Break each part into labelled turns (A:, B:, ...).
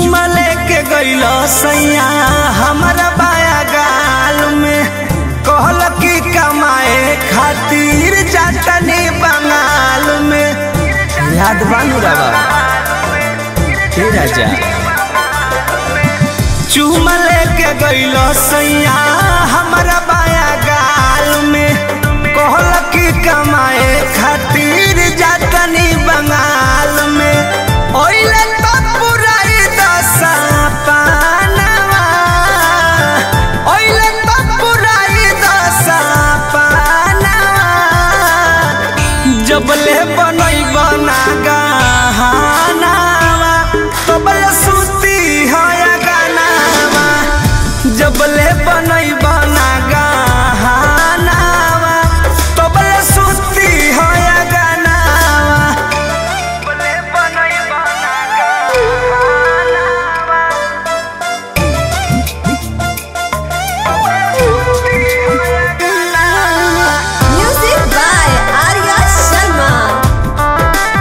A: चुमा लेके गइल सैया हमारा बाया गाल में कहल की कमाए खातिर जातनी बंगाल में याद बानू रवा हे राजा चुमा लेके गइल सैया हमारा बाया गाल में कहल की कमाए खातिर जातनी बंगाल में ओइले तो पुराई दशा पानवा ओइले तो पुराई दशा पानवा जबले बनई बना गहनावा तबले सुती है गानावा जबले बनई बना गहनावा तबले सुती है गानावा जबले बनई बना गहनावा
B: Music by Arya Sharma.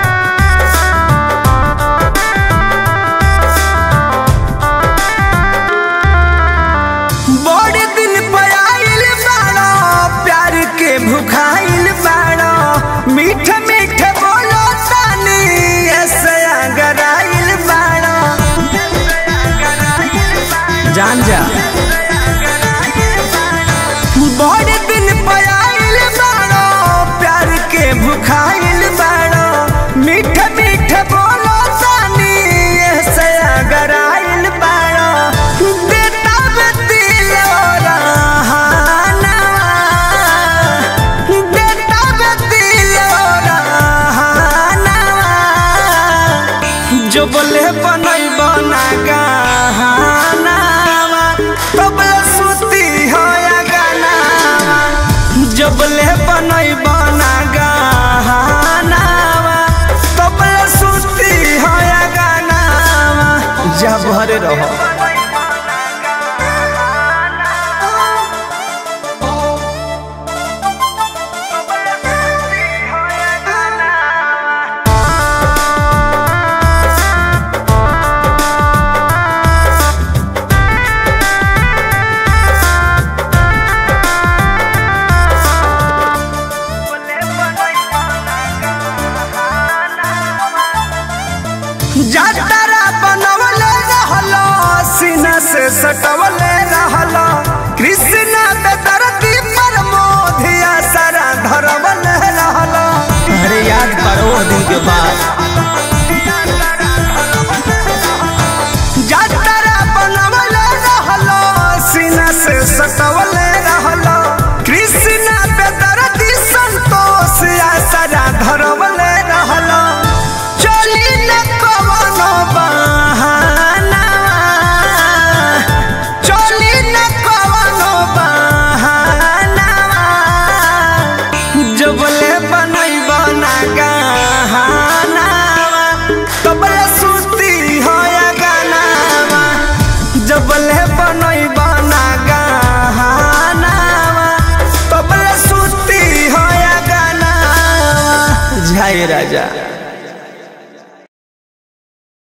A: बड़े दिन पर आइल बाड़ो प्यार के भुखाइल बाड़ो मीठ मीठ बोलो तानी ऐसे अगर आइल बाड़ो जान जा बड़े दिन पर आइल बाड़ो प्यार के भुखाइल बाड़ो मीठ मीठ बोलो तानी ऐसे अगर आइल बाड़ो बेटा दिल बेटा दिल जो बोले बनई बना गहनावा तबले सुती हो या गानावा जो बोले बनई बना गहनावा तबले सुती हो या गानावा जा भरे रहो जातरा बनवले रहलो सीना से सटवले रहलो कृष्णा के धरती पर मोधिया सारा धरवले रहलो अरे याद करो वो दिन के बाद जातरा बनवले रहलो सीना से सटवले रहलो कृष्णा के धरती संतोष या सारा धरवले रहलो चली न कवनो बहाना चली न कवनो बहाना जबले बनई बना गहनावा तबले सुती हो या गानावा जबले बनई बना गहनावा तबले सुती हो या गानावा जय राजा